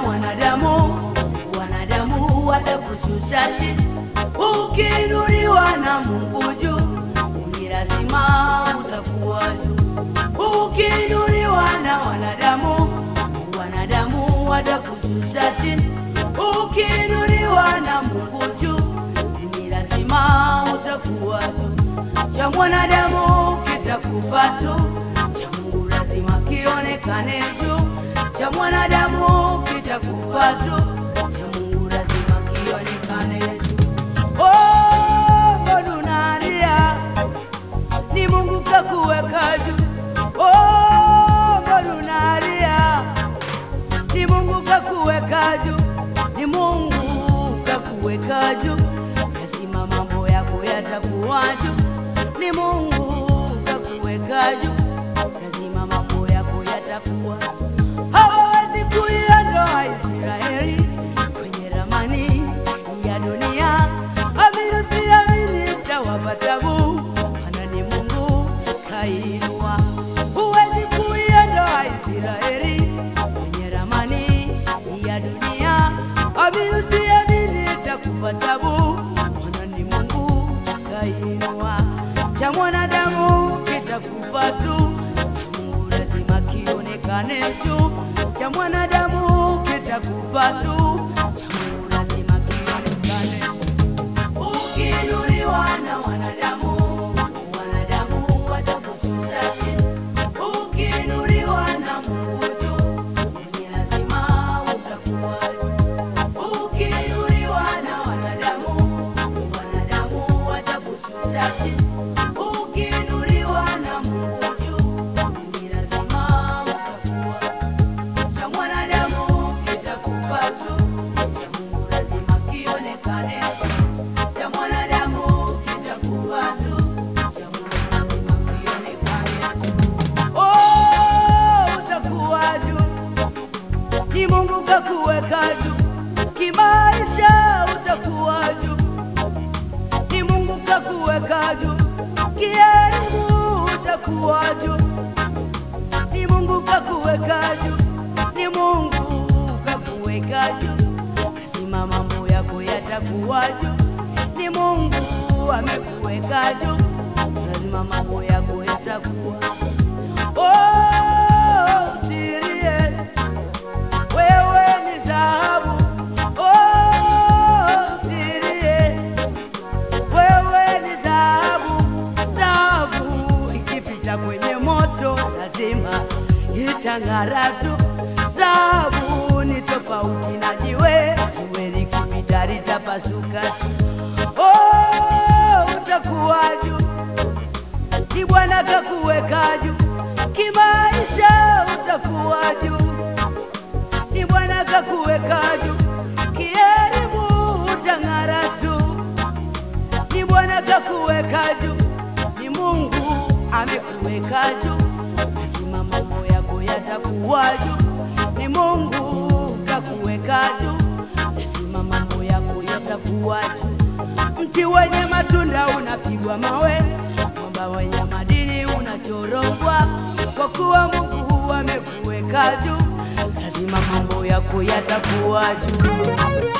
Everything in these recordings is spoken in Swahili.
wanadamu, wanadamu watakushusha chini. Ukiinuliwa na Mungu juu, ni lazima utakuwa juu. Ukiinuliwa na wanadamu, wanadamu watakushusha chini. Ukiinuliwa na Mungu juu, ni lazima utakuwa juu. Cha mwanadamu kitakufa tu, cha Mungu lazima kionekane juu. Cha mwanadamu kitakufa tu, cha Mungu lazima kionekane juu. Oh, mbona unalia? Ni Mungu kakuweka juu. Oh, mbona unalia? Ni Mungu kakuweka juu. Ni Mungu kakuweka juu. Lazima mambo yako yatakuwa juu. Ni Mungu kakuweka juu. Lazima mambo yako yatakuwa hawawezi kuiondoa Israeli kwenye ramani ya dunia. Amini usiamini, itawapa tabu, maana ni Mungu kainua. Huwezi kuiondoa Israeli kwenye ramani ya dunia. Amini usiamini, itakupa tabu, maana ni Mungu kainua. Cha mwanadamu kitakufa tu, cha Mungu lazima kionekane juu. Cha mwanadamu kitakufa tu, cha Mungu lazima kionekane Ukiinuliwa na wanadamu, wanadamu watakushusha chini. Ukiinuliwa na Mungu juu, ni lazima utakuwa juu. Ukiinuliwa na wanadamu, wanadamu watakushusha chini. Ukiinuliwa na Mungu juu, ni lazima utakuwa juu. Cha mwanadamu kitakufa tu, cha Mungu lazima kionekane cha mwanadamu kitakuwa tu, cha Mungu lazima kionekane. Oh, utakuwa juu, ni Mungu kakuweka juu, kimaisha utakuwa juu, ni Mungu kakuweka juu, kielimu utakuwa juu, ni Mungu kakuweka juu, ni Mungu kakuweka juu, lazima mambo yako yatakuwa juu, ni Mungu amekuweka juu, lazima mambo yako yatakuwa Oh, usilie, wewe ni dhahabu. Oh, usilie, wewe ni dhahabu. Dhahabu ikipita kwenye moto lazima itang'ara tu. Dhahabu ni tofauti na jiwe, jiwe likipita litapasuka tu. Oh, utakuwa juu ni Bwana kakuweka juu, kimaisha utakuwa juu. Ni Bwana kakuweka juu, kielimu utang'ara tu. Ni Bwana kakuweka juu, ni Mungu amekuweka juu. Lazima mambo yako yatakuwa juu, ni Mungu kakuweka juu. Lazima mambo yako yatakuwa juu. Mti wenye matunda unapigwa mawe, mwamba wenye madini unachorogwa, kwa kuwa Mungu amekuweka juu, lazima mambo yako yatakuwa juu.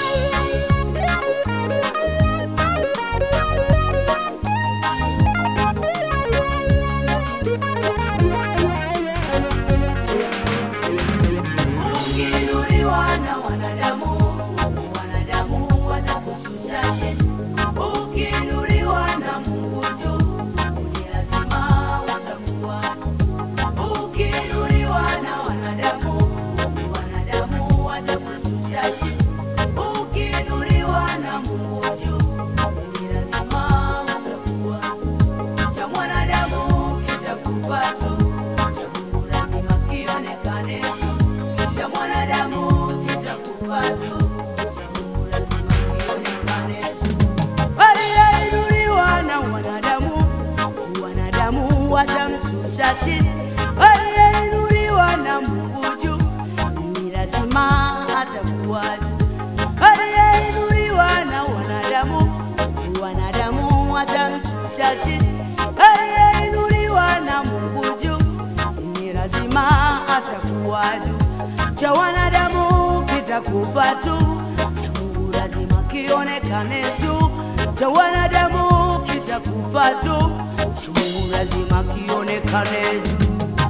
Ukiinuliwa na wanadamu, wanadamu watakushusha chini. Ukiinuliwa na Mungu juu, ni lazima utakuwa. Ukiinuliwa na wanadamu, wanadamu watakushusha chini. Ukiinuliwa na Mungu juu, ni lazima utakuwa. Cha mwanadamu kitakufa tu, cha Mungu lazima kionekane tu. Cha mwanadamu kitakufa tu, cha Mungu lazima kionekane tu. Aliyeinuliwa na wanadamu, wanadamu watamshusha chini. Aliyeinuliwa na Mungu juu, ni lazima atakuwa juu. Aliyeinuliwa na wanadamu, wanadamu watamshusha chini. Aliyeinuliwa na Mungu juu, ni lazima atakuwa juu. Cha wanadamu kitakufa tu, cha Mungu lazima kionekane tu, cha wanadamu kitakufa tu, cha Mungu lazima kionekane tu.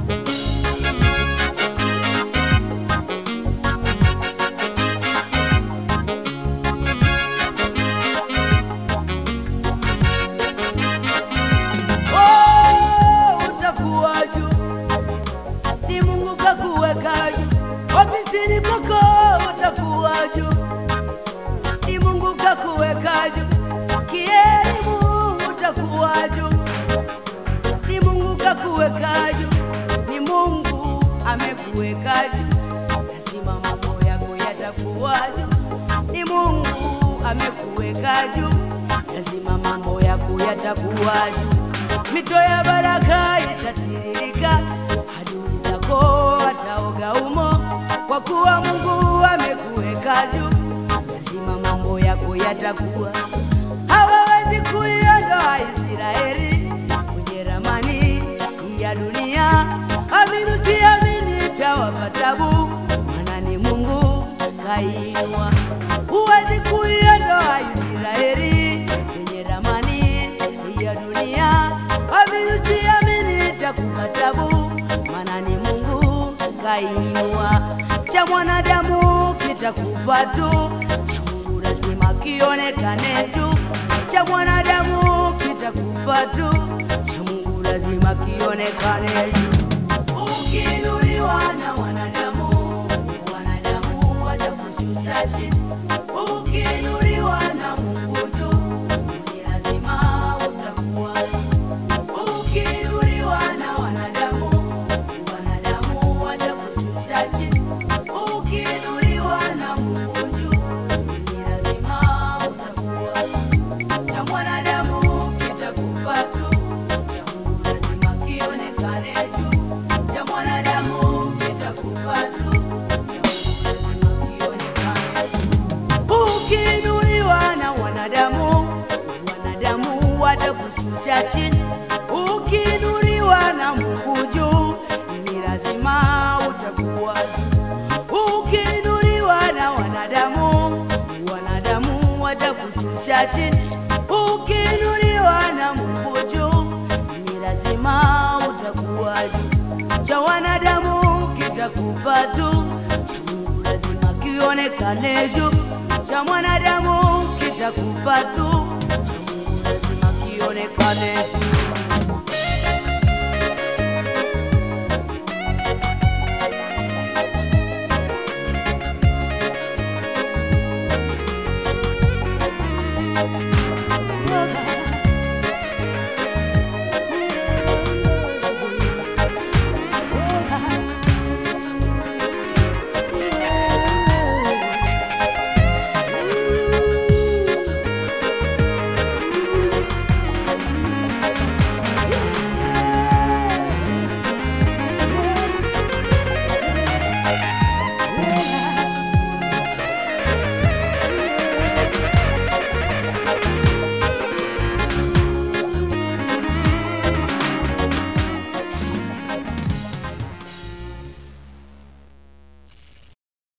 Oh, utakuwa juu, si Mungu kakuweka juu. Ofisini kwako utakuwa juu, si Mungu kakuweka juu. Kielimu utakuwa juu, si Mungu kakuweka juu, ni Mungu amekuweka juu. Lazima mambo yako yatakuwa juu, ni Mungu amekuweka juu. Lazima mambo yako yatakuwa juu mito ya baraka itatiririka, adui zako wataoga umo, kwa kuwa Mungu amekuweka juu. Lazima mambo yako yatakuwa, hawawezi kuiondoa Israeli kwenye ramani ya dunia. Amini usiamini, itawapa tabu, maana ni Mungu kainua. Huwezi kuiondoa Israeli kwenye ramani ya dunia. Amini usiamini, itakupa tabu, maana ni Mungu kainua. Cha mwanadamu kitakufa tu, cha Mungu lazima kionekane tu. Cha mwanadamu kitakufa tu, cha Mungu lazima kionekane tu. Ukiinuliwa na wanadamu, wanadamu watakushusha chini. Ukiinuliwa na Mungu tu, ni lazima utakuwa. Ukiinuliwa na wanadamu, wanadamu watakushusha chini. Ukiinuliwa na Mungu tu, ni lazima utakuwa. Cha mwanadamu kitakufa tu, cha Mungu lazima kionekane tu. Cha mwanadamu kitakufa tu, cha Mungu lazima kionekane tu. Ukiinuliwa na wanadamu, wanadamu watakushusha chini. Ukiinuliwa na Mungu juu, ni lazima utakuwa juu. Ukiinuliwa na wanadamu, wanadamu watakushusha chini. Ukiinuliwa na Mungu juu, ni lazima utakuwa juu. Cha wanadamu kitakufa tu, cha Mungu lazima kionekane juu. Cha mwanadamu kitakufa tu, cha Mungu lazima kionekane juu.